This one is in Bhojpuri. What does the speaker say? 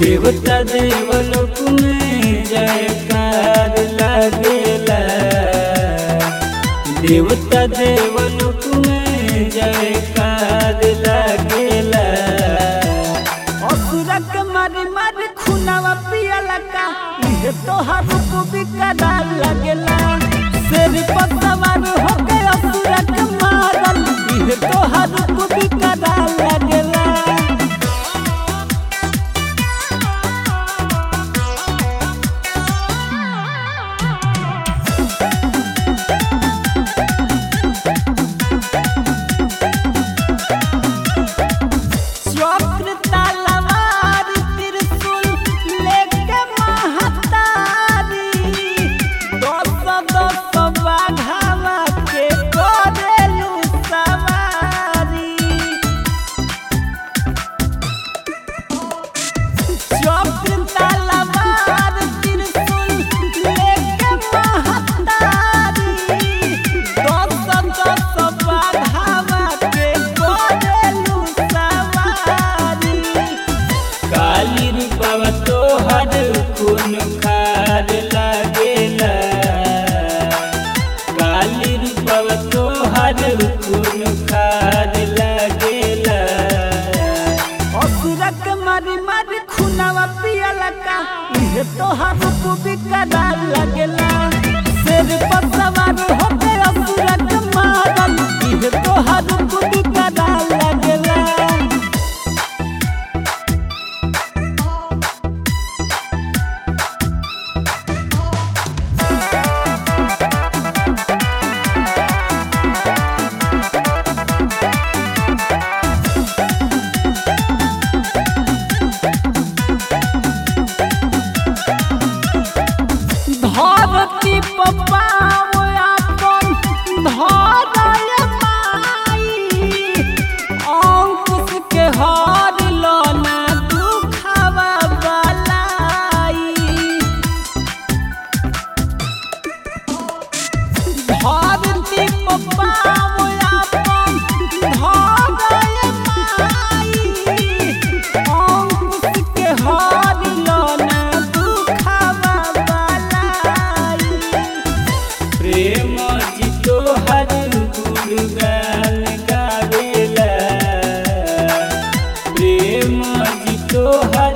देवता देवलोक में जयकार लागेला देवता देवलोक में जयकार लागेला असुरक मारी मारी खुनावा पियला का इहे तोहार रूप बिकरा लगेला शेर पर सवार होके असुरक मारल इहे तोहार रूप बिकरा लगेला चक्र तलवार त्रिशूल लेके महतारी दस दस बाघावा के करेलू सवारी चक्र तलवार त्रिशूल लेके महतारी दस दस बाघावा के करेलू सवारी काली रूपवा तोहर खून खार लागेला काली रूपवा तोहर खून खार लागेला असुरक मारी मारी खुनावा पियला का इहे तोहार रूप बिकरा लगेला शेर पर सवार होके असुरक मारल इहे तोहार रूप बिकरा लगेला धरती पपाव आपन धरय माई अंकुश के हर लना दुखावा बलाई धरती पपाव आपन धरय माई अंकुश के हर लना दुखावा बलाई प्रेम जी तोहर गुणगान गावेला प्रेम जी तोहर